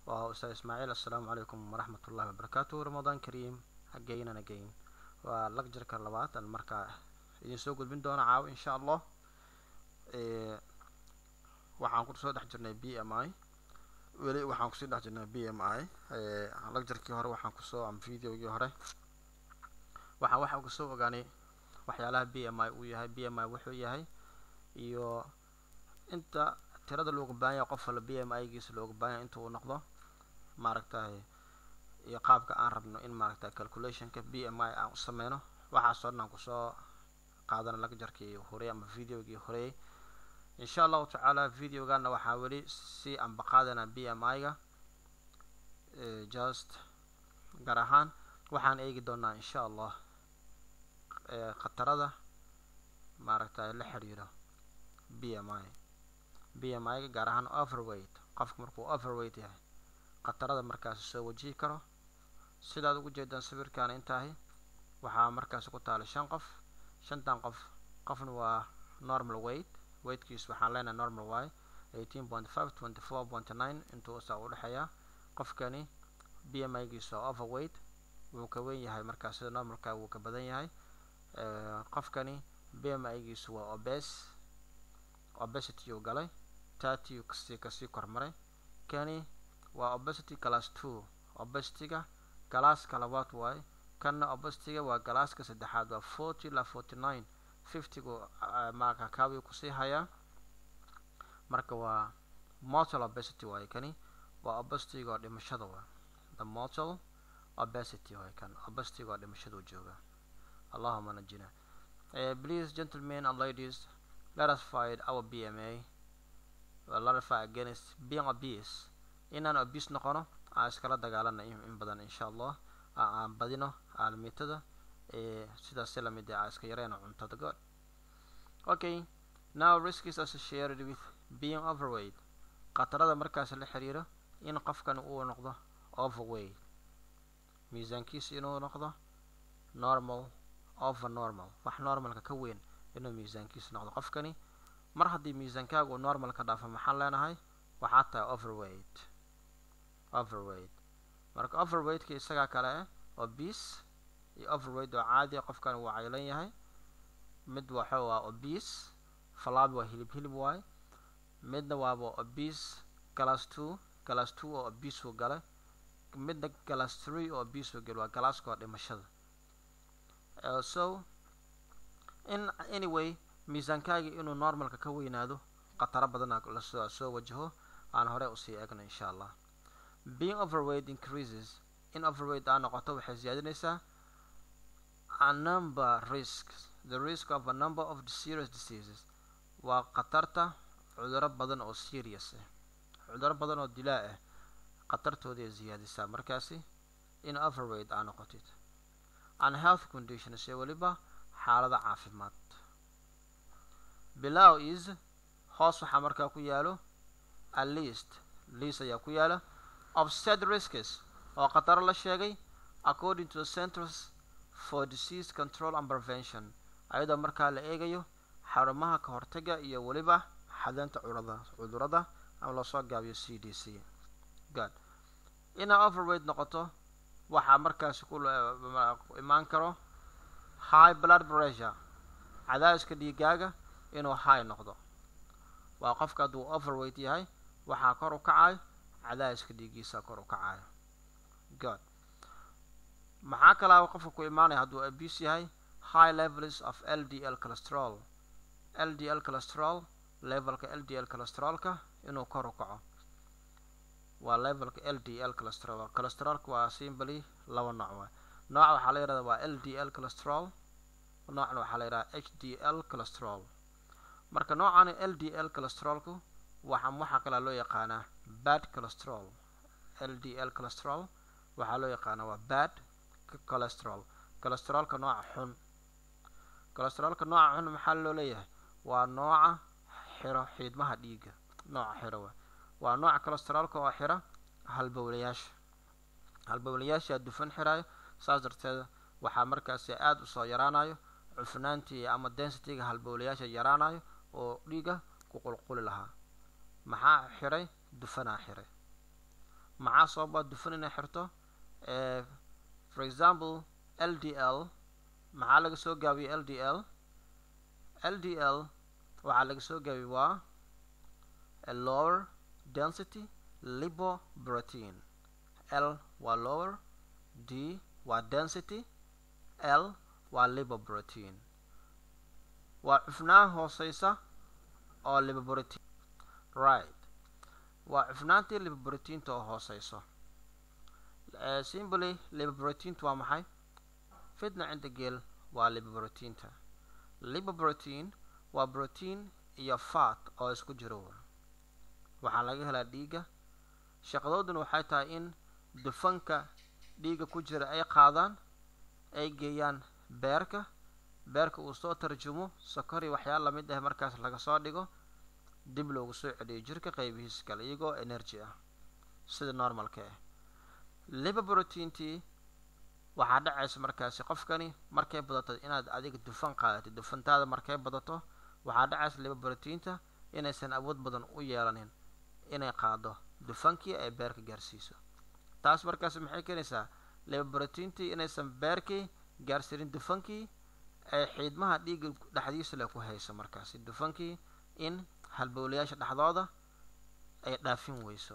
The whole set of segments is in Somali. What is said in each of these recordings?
waa ustaad ismaaciil assalaamu calaykum waraxmat ullahi wabarakaatu ramadaan kariim again and again waa lagjarka labaad aan markaa idin soo gudbin doona caawo insha allah waxaan kusoo dhex jirnay b m i weli waxaan kusii dhex jirnay b m i lagjarkii hore waxaan kusoo ama videogii hore waxaan waxaan kusoo ogaanay waxyaalaha b m i uu yahay b m i wuxuu yahay iyo inta tirada looga baahan yahay qof wala b m i giisa looga baahan yahay inta uu noqdo maaragtay iyo qaabka aan rabno in maaragtay calculationka b m i aan u sameyno waxaasoo dhan aan kusoo qaadana lagjarkii horey ama videogii horey insha allahu tacaala videogana waxaa weli si anba qaadana b m i-ga just gaar ahaan waxaan eegi doonaa insha allah khatarada maaragtay la xiriiro b m i b m i-ga gaar ahaan overweight qofka markuu overweight yahay khatarada markaasi soo wajihi karo sidaad ugu jeedaan sawirkaana intaahi waxaa markaasi ku taala shan qof shantan qof qofna waa normal weight weightkiis waxaan leenahay normal y eighteen point five twenty four point nine intuu saa u dhexeeyaa qofkani b m i-giisa oo overweight wuu ka weyn yahay markaa sida normalka wuu ka badan yahay qofkani b m i-giisu waa obes obesity uu galay thirty uu kasii kasii kormaray kani waa obesity class two obesityga galaaska labaad waaye kanna obesityga waa galaaska saddexaad waa forty ilaa forty nine fiftygu marka kaawi kusii hayaa marka waa mortal obesity waaye kani waa obesityga oo dhimashada waa the mortal obesity waaye kan obesityga oo dhimashadu jooga allahuma najina uh, please gentlemen and ladies let us fight our bma well, let us fight against being obese inaan obese noqono aan iskala dagaalana in badan insha allah aan badino aalmiitada sidaas si lamid aan iska yareyno cuntada good okay now risk is associated with being overweight khatarada markaas la xiriiro in qofkan uu noqdo overweight miisaankiisa inuu noqdo normal over normal wax normalka ka weyn inuu miisaankiisa noqdo qofkani mar haddii miisaankaaga uu normal ka dhaafo maxaan leenahay waxaa tahay overweight overweight marka overweightka isagaa kale ah obese iyo overweight oo caadi qofkan wuu caylan yahay mid waxa waa obese falaabi waa hilib hilib waaye midna waaba obese class two class two oo obese uu galay midna class three oo obese uu galay waa galaaska oo dhimashada uh, so in anyway miisaankaagii inuu normalka ka weynaado khataro badana lasoo soo wajaho aan hore usii eegno insha allah being overweight increases in overweight aa noqoto waxay siyaadinaysaa a number risks the risk of a number of serious diseases waa khatarta cuduro badan oo serious ah cuduro badan oo dilaa ah khatartooday siyaadisaa markaasi in overweight aa noqotid and health conditions ee weliba xaalada caafimaad below is hoos waxaa markaa ku yaalo a list list ayaa ku yaala of said risks oo khataro la sheegay according to the centers for disease control and prevention ayadoo markaa la eegayo xarumaha ka hortaga iyo weliba xadaynta curada cudurada ama loosoo gaabiyo c d c good inaa overweight noqoto waxaa markaasi ku imaan karo high blood pressure cadaadiska dhiigaaga inuu high noqdo waa qofka hadduu overweight yahay waxaa kor u kacayo cadaadiska dhiigiisa kor u kacayo good maxaa kalaa qofka ku imaanaya hadduu abuse yahay high levels of l d l cholesterol l d l cholesterol levelka l d l cholesterolka inuu kor u kaco waa levelka l d l cholesterol cholesterolka waa simply laba nooc waay nooca waxaa la yihahda waa l d l cholesterol noocna waxaa la yidhaha h d l cholesterol marka noocan l d l cholesterolku waxa waxaa kalaa loo yaqaanaa bad cholesterol l d l cholesterol waxaa loo yaqaanaa waa bad cholesterol cholesterolka nooca xun cholesterolka nooca xun maxaa loo leeyahay waa nooca xiro xiidmaha dhiigga nooca xiro wa waa nooca cholesterolka oo xira halbowlayaasha halbowlayaasha dufan xirayo saas darteed waxaa markaasi aada usoo yaraanayo cufnaantii ama densityga halbowlayaasha yaraanayo oo dhiiga ku qulquli lahaa maxaa xiray dufanaa xiray maxaa sababa dufan inay xirto for example l d l maxaa laga soo gaabiyey l d l l d l waxaa laga soo gaabiyey waa a lower density lipoprotein l waa lower d waa density l waa lipoprotein waa cufnaan hooseysa oo lipoprotein right waa cufnaantii lipoproteinta oo hooseyso simply lipoproteinta waa maxay fitna cinda geel waa lipoproteinta lipoprotein waa protein iyo fat oo isku jiro waxaa laga helaa dhiigga shaqadooduna waxay tahay in dufanka dhiigga ku jira ay qaadaan ay geeyaan beerka beerka uu soo tarjumo sokori waxyaala lamid ah markaas laga soo dhigo dib loogu soo celiyo jirka qaybihiisa kale iyagoo energy ah sida normalka ah lipoproteintii waxaa dhacaysa markaasi qofkani markay badato inaad adiga dufan qaadatid dufantaada markay badato waxaa dhacaysa lipoproteinta inaysan awood badan u yeelanin inay qaado dufankii ay beerka gaarsiiso taas markaasi maxay keenaysaa lipoproteintii inaysan beerkii gaarsiinin dufankii ay xiidmaha dhiigga dhexdiisa le ku hayso markaasi dufankii in halbowlayaasha dhexdooda ay dhaafin weyso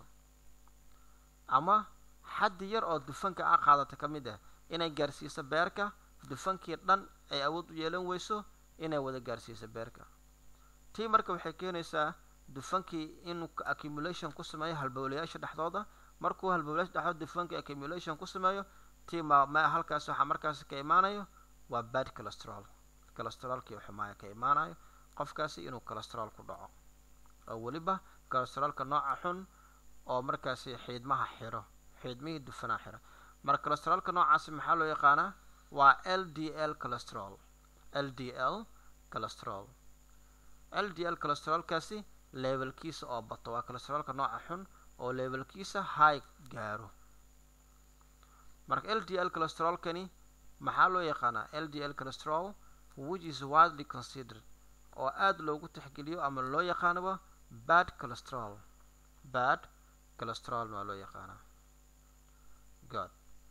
ama xaddi yar oo dufanka a qaadata ka mid ah inay gaarsiiso beerka dufankii dhan ay awood u yeelan weyso inay wada gaarsiiso beerka tii marka waxay keenaysaa dufankii inuu accumulation ku sameeyo halbowlayaasha dhexdooda markuu halbowlayaasha dhexdooda dufankii accumulation ku sameeyo tii ma ma halkaas waxaa markaasi ka imaanayo waa bad cholesterol cholesterolkii xumaaya ka imaanayo qofkaasi inuu cholesterol ku dhaco oo weliba cholesterolka nooca xun oo markaasi xiidmaha xiro xiidmihii dufanaa xiro marka cholesterolka noocaasi maxaa loo yaqaanaa waa l d l cholesterol l d l cholesterol l d l cholesterolkaasi levelkiisa oo bato waa cholesterolka nooca xun oo levelkiisa high gaaro marka l d l cholesterolkani maxaa loo yaqaanaa l d l cholesterol which is widely considered oo aada loogu tixgeliyo ama loo yaqaanaba bad cholesterol bad cholesterolna waa loo yaqaanaa god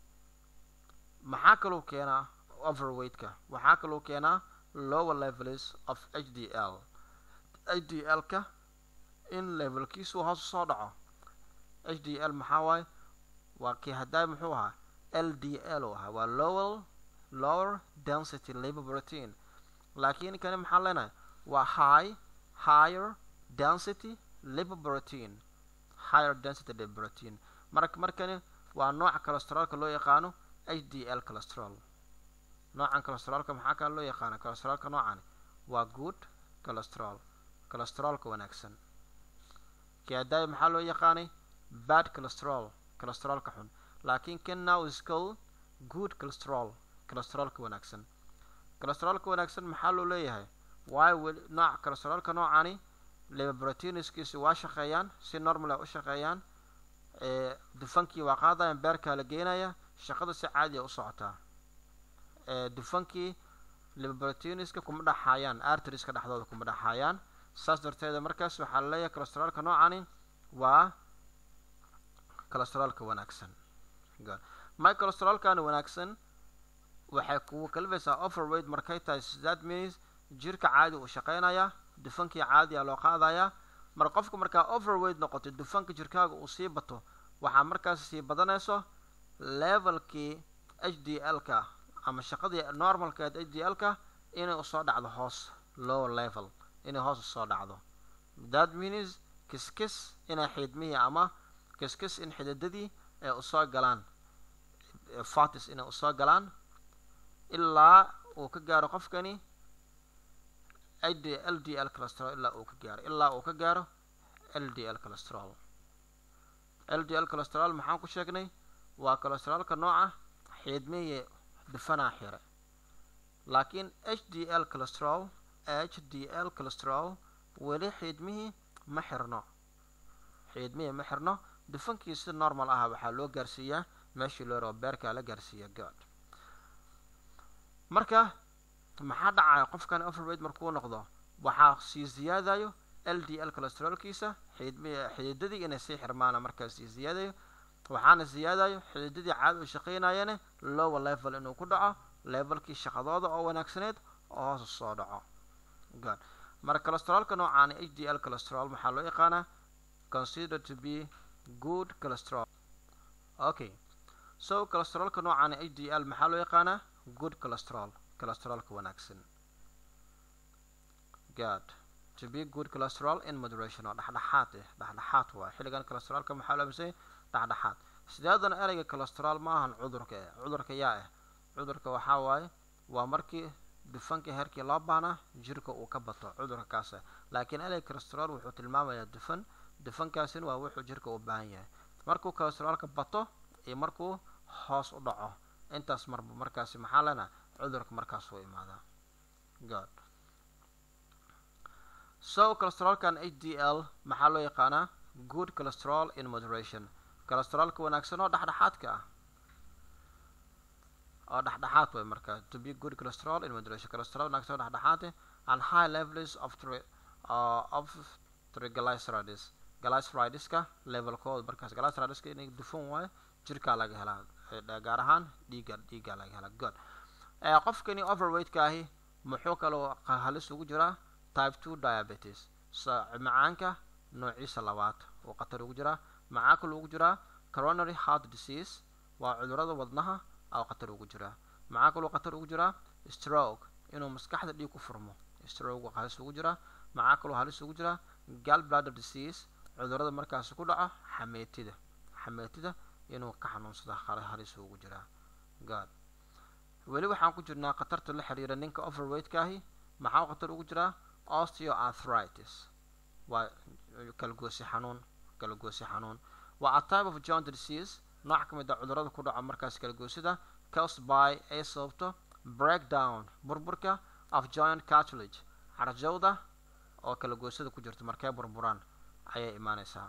maxaa kaloo keenaa overweightka waxaa kaloo keenaa lower levels of h d l h d l ka in levelkiisu hoos usoo dhaco h d l maxaa waaye waa kii haddaay muxuu ahaa l d l u ahaa waa lower lower density lipoprotein laakiin kani maxaan leenahay waa high higher density lipoprotein higher density lipoprotein marka markani waa nooca cholesterolka loo yaqaano h d l cholesterol noocan cholesterolka maxaa kale loo yaqaana cholesterolka noocani waa good cholesterol cholesterolka wanaagsan kiadaay maxaa loo yaqaanay bad cholesterol cholesterolka xun laakiin kan now is called good cholesterol cholesterolka wanaagsan cholesterolka wanaagsan maxaa loo leeyahay waayo weli nooc cholesterolka noocani lipoproteinskiisi waa shaqeeyaan si normal u shaqeeyaan dufankii waa qaadayaan beerkaa la geenaya shaqada si caadiya u socotaa dufankii lipoproteinska kuma dhaxaayaan arteriska dhexdooda kuma dhaxaayaan saas darteeda markaas waxaa la leeyahay cholesterolka noocani waa cholesterolka wanaagsan my cholesterolkani wanaagsan waxay kugu kalifaysaa overweight markay tahay that means jirka caadi uu shaqeynaya dufankii caadiya loo qaadayaa mar qofka markaa overweight noqoto dufanka jirkaaga uu sii bato waxaa markaas sii badanayso levelkii h d l ka ama shaqadii normalkeed h d l ka inay usoo dhacdo hoos lower level inay hoos usoo dhacdo that means kiskis inay xiidmihii ama kiskis in xididadii ay usoo galaan fatis inay usoo galaan ilaa uu ka gaaro qofkani d l d l cholesterol ilaa uu ka gaaro ilaa uu ka gaaro l d l cholesterol l d l cholesterol maxaan ku sheegnay waa cholesterolka nooca xiidmihii dufanaa xire laakiin h d l cholesterol h d l cholesterol weli xiidmihii ma xirno xiidmihii ma xirno dufankii si normal ah waxaa loo gaarsiiyaa meeshii loo rabo beerkaa la gaarsiiya god marka maxaa dhacaya qofkan overweight markuu noqdo waxaa sii ziyaadayo l d l cholesterolkiisa xididadii inay sii xirmaana markaa sii ziyaadayo waxaana siyaadayo xididadii caadi u shaqaynayane lower level inuu ku dhaco levelkii shaqadooda oo wanaagsaneed oo hoos soo dhaco good marka calesterolka noocaani h d l cholesterol maxaa loo yaqaanaa consider to be good cholesterol okay so cholesterolka noocaani h d l maxaa loo yaqaanaa good cholesterol cholesterolka wanaagsan good to be good cholesterol in moderation oo dhexdhexaad eh dhexdhexaad waay xilligan cholesterolka maxaa loo amisay dhexdhexaad sideedana ereyga cholesterol ma ahan cudurka eh cudurka yaa ah cudurka waxaa waaye waa markii dufanka heerkii loo baahnaa jirka uu ka bato cudurka kaas ah laakiin ereyga cholesterol wuxuu tilmaamayaa dufan dufankaasina waa wuxuu jirka u baahan yahay markuu cholesterolka bato iyo markuu hoos u dhaco intaas marba markaasi maxaa lena cudurka markaas uu imaadaa good so cholesterolkan h d l maxaa loo yaqaanaa good cholesterol in moderation cholesterolka wanaagsan oo dhexdhexaadka ah oo dhexdhexaad way marka to be good cholesterol in moderation cholesterol wanaagsan oo dhexdhexaad eh and high levels of tri uh, of triglycerides glycerideska levelkooda markaas glycerideska inay dufan waayo jirkaa laga helaa gaar ahaan dhiiga dhiigaa laga helaa good qofkani overweightka ahi muxuu kaloo halis ugu jiraa type two diabetes so macaanka noociisa labaad uu khatar ugu jiraa maxaa kaloo ugu jiraa coronary heart disease waa cudurada wadnaha oo khatar ugu jiraa maxaa kaloo khatar ugu jiraa stroke inuu maskaxda dhiig ku furmo stroke halis ugu jiraa maxaa kaloo halis ugu jiraa gal bladder disease cudurada markaasi ku dhaco xameetida xameetida inuu ka xanuunsada halis ugu jiraa god weli waxaan ku jirnaa khatarta la xiriira ninka overweightka ahi maxaa khatar ugu jiraa osteoarthritis waa kalgoosi xanuun kalgoosi xanuun waa a type of joint disease nooc ka mid a cudurada ku dhaco markaas kalgoosida caused by ay sababto breakdown burburka of joint cartilage carjowda oo kalagoosada ku jirto markay burburaan ayay imaaneysaa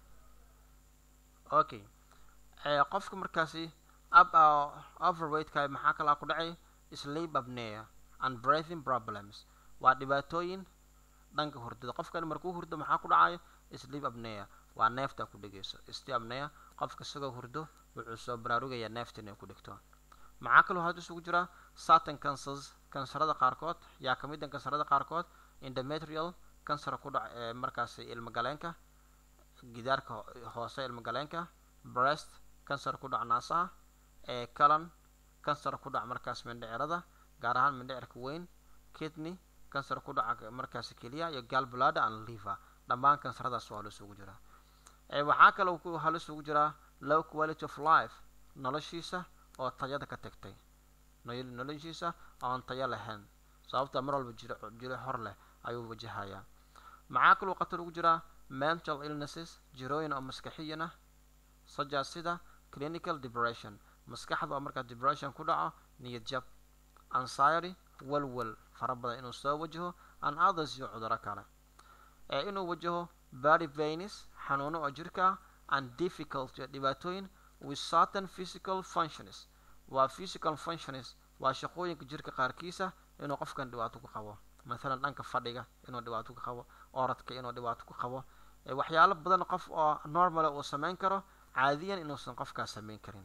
okay qofka markaasi up overweightka maxaa kalaa ku dhacay sleep apnea and breathing problems waa dhibaatooyin dhanka hurdada qofkan markuu hurdo maxaa ku dhacayo sleep apnea waa neefta ku dhegeyso sleep apnea qofka isagoo hurdo wuxuu soo baraarugayaa neefta inay ku dhigto maxaa kaloo hadda isugu jira certain cancers kansarada qaarkood yaa ka mid ah kansarada qaarkood endometrial kansar ku dhac ee markaasi ilmagaleenka gidaarka hoose ilmagaleenka breast kansar ku dhac naasaha ee calan kansar ku dhac markaas mindhicirada gaar ahaan mindhicirka weyn kidney kansar ku dhaca markaasi keliya iyo galblada and liver dhammaan kansaradaas waa halis ugu jiraa waxaa kaloo ku halis ugu jiraa low quality of life noloshiisa oo tayada ka tagtay noloshiisa oon tayo lahayn sababta mar walba jiro jiro hor leh ayuu wajahayaa maxaa kaloo khatar ugu jiraa mental illnesses jirooyin oo maskaxiyan ah saja sida clinical depression maskaxda oo markaa depression ku dhaco niyad jab anxiety walwal fara badan inuu soo wajaho and others iyo cuduro kale ee inuu wajaho body veins xanuuno oo jirka and difficulty dhibaatooyin with certain physical functions waa physical functions waa shaqooyinka jirka qaarkiisa inuu qofkan dhibaato ku qabo mathalan dhanka fadhiga inuu dhibaato ku qabo oradka inuu dhibaato ku qabo waxyaalo badan qof oo normala uu sameyn karo caadiyan inuusan qofkaas sameyn karin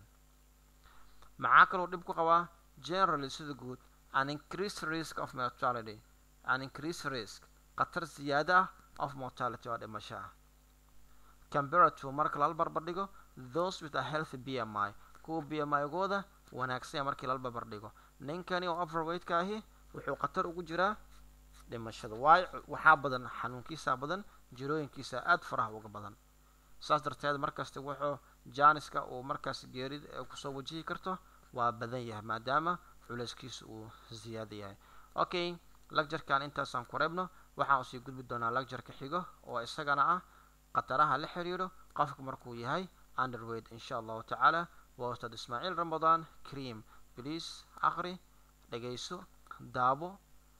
maxaa kaloo dhib ku qabaa generally sida guud an increased risk of mortality an increased risk khatar ziyaada ah of mortality oo dhimasho ah compared to marka lala barbar dhigo those with a healthy b m i kuwa b m i-gooda wanaagsan markii lala barbar dhigo ninkani oo overweightka ahi wuxuu khatar ugu jiraa dhimashada waayo waxaa badan xanuunkiisa badan jirooyinkiisa aada faraha uga badan saas darteed markasta wuxuu jaaniska uu markaas geerid kusoo wajihi karto waa badan yahay maadaama culeyskiisa uu ziyaada yahay okay lagjarkan intaasaan ku reebno waxaan usii gudbi doonaa lagjarka xigo oo isagana ah khataraha la xiriiro qofka markuu yahay underweight insha allahu tacaala waa ustaad ismaaciil ramadan cream please aqri dhegayso daabo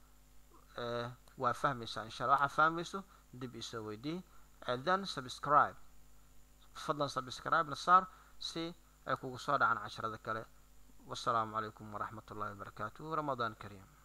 waa fahmaysaa insha allah waxaa fahmayso dib isoo weydii then subscribe fadlan subscribe na saar si ay kugu soo dhacaan casharada kale wasalaamu calaykum waraxmat ullahi wabarakaatuh ramadaan kariim